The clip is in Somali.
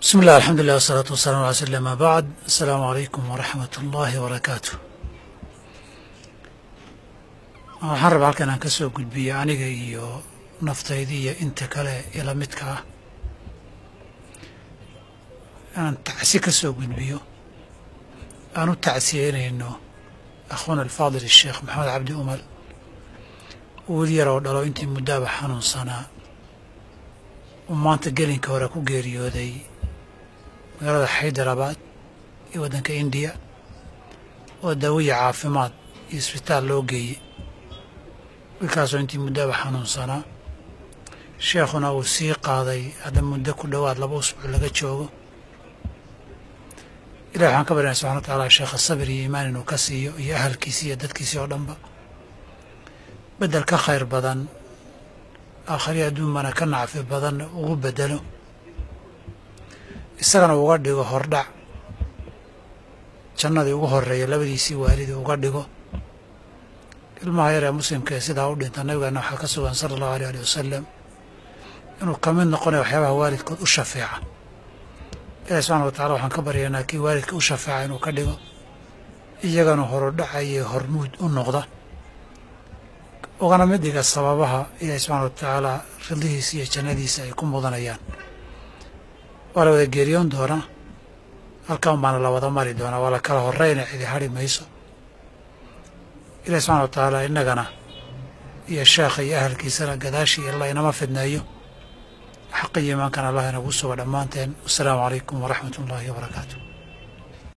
bismi illah alxamdulilah wasalaatu wasalaam ala sl ama bacd asalaamu calaykum waraxmat ullaahi wabarakaatu waxaan rabaa halkan aan ka soo gudbiyo aniga iyo naftaydi iyo inta kale ila midka ah inaan tacsi ka soo gudbiyo aan u tacsiyeynayno akhuuna alfaadil الsheekh maxamed cabdi umal wiil yar oo dhalo intii muddaaba xanuunsanaa uu maanta gelinka hore ku geeriyooday magaalada xaydarabad iyo waddanka indiya oo daawiya caafimaad iyo isbitaal loo geeyey wiilkaasoo intii muddaaba xanuunsanaa sheekhuna uu sii qaaday hadda muddo ku dhowaad laba usbuuc laga joogo ilahi waxaan ka baryana subxana wa tacaala sheekha sabir iyo iimaan inuu ka siiyo iyo ahalkiisi iyo dadkiisii oo dhanba beddel ka khayr badan aakhari adduunbana ka nacfi badan ugu beddelo isagana uga dhigo hordhac jannadii ugu horreeya labadiisii waalidi uga dhigo ilmaha yar ee muslimka ee sidaa u dhinta nabigeena waxaa ka sugan sala allahu aleh ali wasalam inuu ka mid noqonayo waxyaabaha waalidkood u shafeeca ilahi subxana wa tacala waxaan ka baryaynaa kii waalidka u shafeeca inuu ka dhigo iyagana horudhacayo hormuud u noqda ugana mid dhiga sababaha ilaahi subxana wa tacaala ridlihiisa iyo jannadiisa ay ku mudanayaan waa la wada geeriyoon doonaa halkan baana la wada mari doonaa waa la kala horeyna cidi hari mayso ilahi subxana wa tacaala innagana iyo sheekha iyo ahalkiisana gadaashii allah inama fidneeyo xaqa iyo imaankana allah inagu suga dhammaanteen wasalaamu calaykum waraxmat ullaahi wabarakaatu